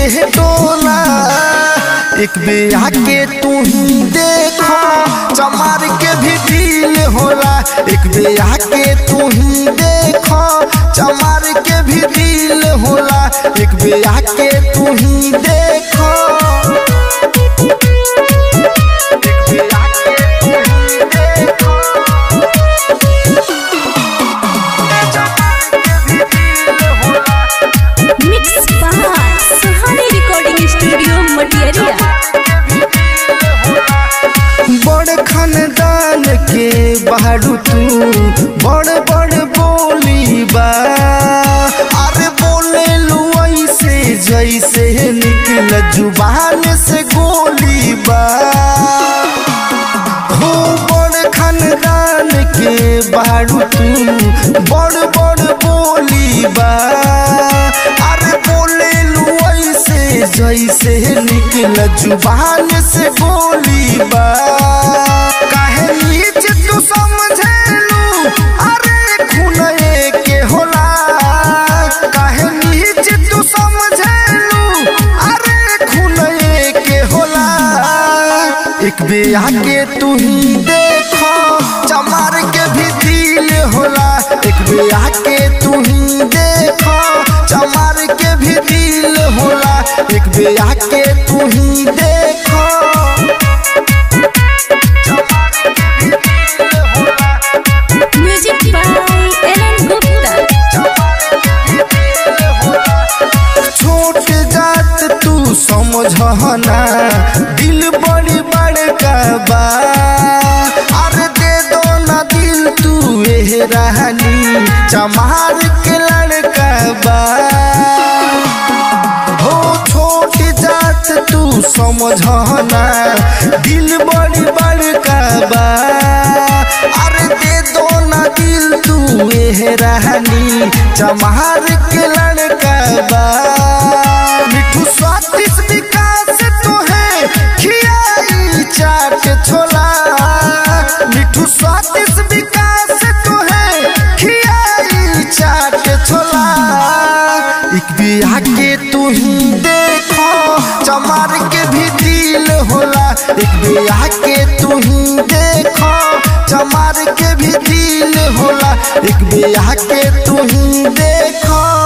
के टोला एक बेया के तू ही देखो चमार के भी दिल होला एक बेया के तू ही देखो चमार के भी दिल होला एक बेया के तू ही देखो एक बेया के तू ही देखो mix by Suhani recording studio मटियरिया बड़ खानदान के बाड़ू तू बड़ बड़ बोली बा अरे बोले लू ऐसे जैसे निकल जुबान से गोली बा हो बड़ खानदान के बाड़ू तू बड़ बड़ बोली बा अरे बोले लू ऐसे जैसे निकल जुबान से बोली बा काहे नीच तू समझेलू अरे खून के होला काहे नीच तू समझेलू अरे खून के होला एक बेया के तू ही देखो चमार के भी दिल होला एक बेया के तू ही देखो चमार के भी दिल होला एक बेया के तू ही देखो चमार के भी दिल होला म्यूजिक बाय एलन गुप्ता छोट जात तू समझना दिल बड़ी बड़का बा अरे दे दो ना दिल तू एह रहनी चमार के लड़का बा हो छोट जात तू समझना दिल बड़ी बड़का बा अरे दे दो ना दिल तू एह रहनी चमार के लड़का बा मिठू स्वादिष्ट विकास तो है खियाई चाट छोला मिठू स्वादिष्ट विकास तो है खियाई चाट छोला एक बिया के तू ही देखो चमार के भी दिल होला एक बिया के तू ही देखो चमार के भी दिल होला एक बिया के तू ही देखो